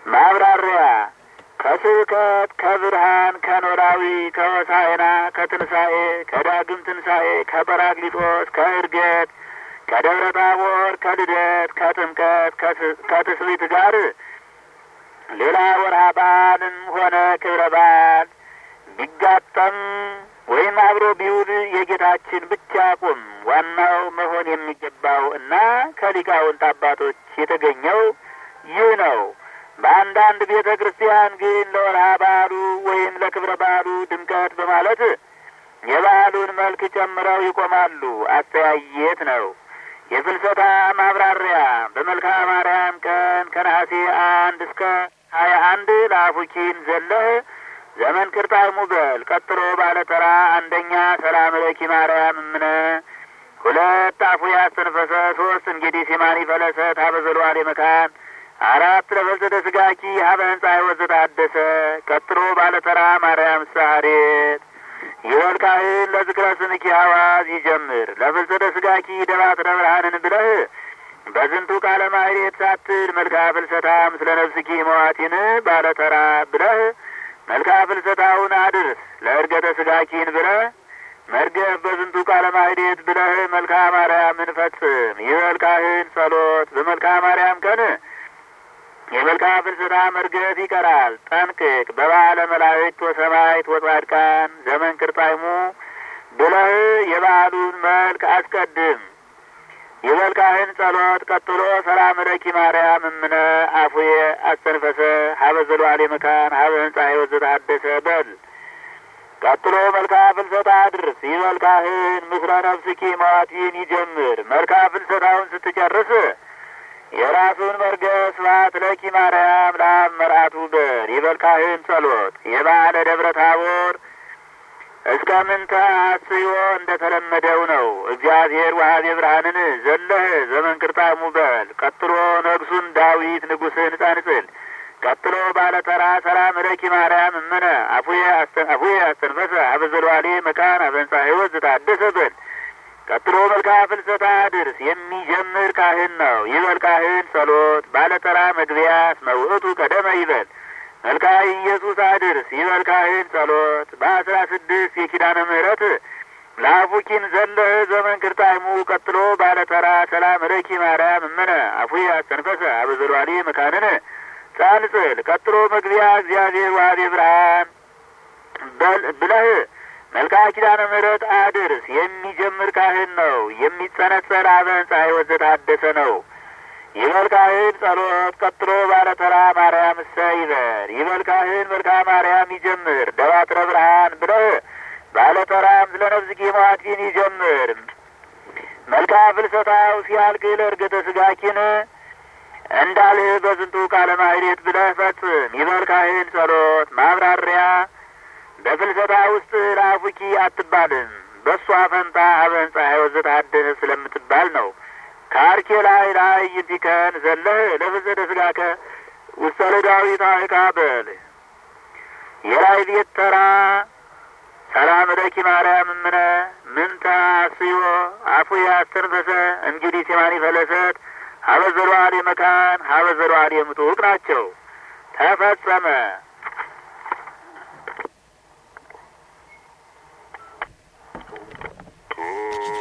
ማብራሪያ ከስብከት ከብርሃን ከኖላዊ ከሆሳዕና ከትንሣኤ ከዳግም ትንሣኤ ከጰራቅሊጦስ ከዕርገት ከደብረ ታቦር ከልደት ከጥምቀት ከትስብእት ጋር ሌላ ወርሃ በዓልም ሆነ ክብረ በዓል ቢጋጠም ወይም አብሮ ቢውል የጌታችን ብቻ ቁም ዋናው መሆን የሚገባው እና ከሊቃውንት አባቶች የተገኘው ይህ ነው። በአንዳንድ ቤተ ክርስቲያን ግን ለወርሃ በዓሉ ወይም ለክብረ በዓሉ ድምቀት በማለት የበዓሉን መልክ ጨምረው ይቆማሉ። አስተያየት ነው። የፍልሰታ ማብራሪያ በመልክዓ ማርያም ቀን ከነሐሴ አንድ እስከ ሀያ አንድ ለአፉኪን ዘለህ ዘመን ክርጣሙ በል ቀጥሎ ባለ ተራ አንደኛ ሰላም ለኪ ማርያም እምነ ሁለት አፉ ያስተንፈሰ ሶስት እንግዲህ ሲማኒ ፈለሰ ታበዘሏል የመካን አራት ለፈልሰተ ስጋኪ ሀበ ህንጻ ህይወት ታደሰ ቀጥሎ ባለ ተራ ማርያም ሳሬት ይበል ካህን ለዝክረ ስምኪ ሐዋዝ ይጀምር ለፍልሰተ ስጋኪ ደባትረ ብርሃንን ብለህ በዝንቱ ቃለ ማሕሌት ሳትል መልክዓ ፍልሰታ ምስለ ነፍስኪ መዋቲን ባለ ተራ ብለህ መልክዓ ፍልሰታውን አድርስ ለእርገተ ስጋኪን ብለህ መርገፍ በዝንቱ ቃለ ማሕሌት ብለህ መልክዓ ማርያምን ፈጽም። ይበል ካህን ጸሎት በመልክዓ ማርያም ቀን የመልክዓ ፍልሰታ መርገፍ ይቀራል። ጠንቅቅ በበዓለ መላእክት ወሰማዕት ወጻድቃን ዘመን ክርጣይሙ ብለህ የበዓሉን መልክ አስቀድም። ይበል ካህን ጸሎት ቀጥሎ ሰላም ለኪ ማርያም እምነ አፉየ አስተንፈሰ ሀበ ዘሏሌ መካን ሀበ ህንጻ ህይወት ዘታደሰ በል ቀጥሎ መልክዓ ፍልሰታ አድርስ። ይበል ካህን ምስለ ነፍስኪ መዋቲን ይጀምር። መልክዓ ፍልሰታውን ስትጨርስ የራሱን መርገፍ ስብሐት ለኪ ማርያም ለአብ መርአቱ በል። ይበል ካህን ጸሎት የበዓለ ደብረ ታቦር እስከ ምንተ አስዮ እንደ ተለመደው ነው። እግዚአብሔር ወሀቤ ብርሃንን ዘለህ ዘመን ክርጣሙ በል። ቀጥሎ ነግሱን ዳዊት ንጉሥን ጸንጽል። ቀጥሎ ባለ ተራ ሰላም ለኪ ማርያም እምነ አፉየ አስተንፈሰ ሀበ ዘልዋሌ መካን ሀበ ህንጻ ህይወት ዘታደሰ በል። ቀጥሎ መልክዓ ፍልሰታ ድርስ የሚጀምር ካህን ነው። ይበል ካህን ጸሎት ባለ ተራ መግቢያት መውእቱ ቀደመ ይበል። መልክዓ ኢየሱስ አድርስ። ይበል ካህን ጸሎት በአስራ ስድስት የኪዳነ ምሕረት ለአፉኪን ዘለህ ዘመን ክርጣይሙ ቀጥሎ ባለ ተራ ሰላም ለኪ ማርያም እምነ አፉየ አስተንፈሰ ሀበ ዘልዋሌ መካንን ጻንጽል ቀጥሎ መግቢያ እግዚአብሔር ዋቤ ብርሃን ብለህ መልክዓ ኪዳነ ምሕረት አድርስ። የሚጀምር ካህን ነው። የሚጸነጸል ሀበ ህንጻ ህይወት ዘታደሰ ነው። ይበል ካህን ጸሎት ቀጥሎ ባለ ተራ ማርያም እሰ ይበል። ይበል ካህን መልክዓ ማርያም ይጀምር። ደባትረ ብርሃን ብለህ ባለ ተራም ስለ ነፍስኪ መዋቲን ይጀምር። መልክዓ ፍልሰታው ሲያልቅ ለእርገተ ስጋኪን እንዳልህ በዝንቱ ቃለ ማሕሌት ብለህ ፈጽም። ይበል ካህን ጸሎት ማብራሪያ በፍልሰታ ውስጥ ለአፉኪ አትባልም። በእሷ ፈንታ ሀበ ህንጻ ህይወት ዘታደሰ ስለምትባል ነው። ከአርኬ ላይ ላይ ይንቲከን ዘለህ ለፍልሰተ ስጋከ ውስተ ለዳዊት አይካ በል። የላይ ቤት ተራ ሰላም ለኪ ማርያም እምነ ምንተ አስዮ አፉየ አስተንፈሰ እንግዲህ ሲማኒ ፈለሰት ሀበ ዘሏል የመካን ሀበ ዘሏል የምጡቅ ናቸው። ተፈጸመ። Oh.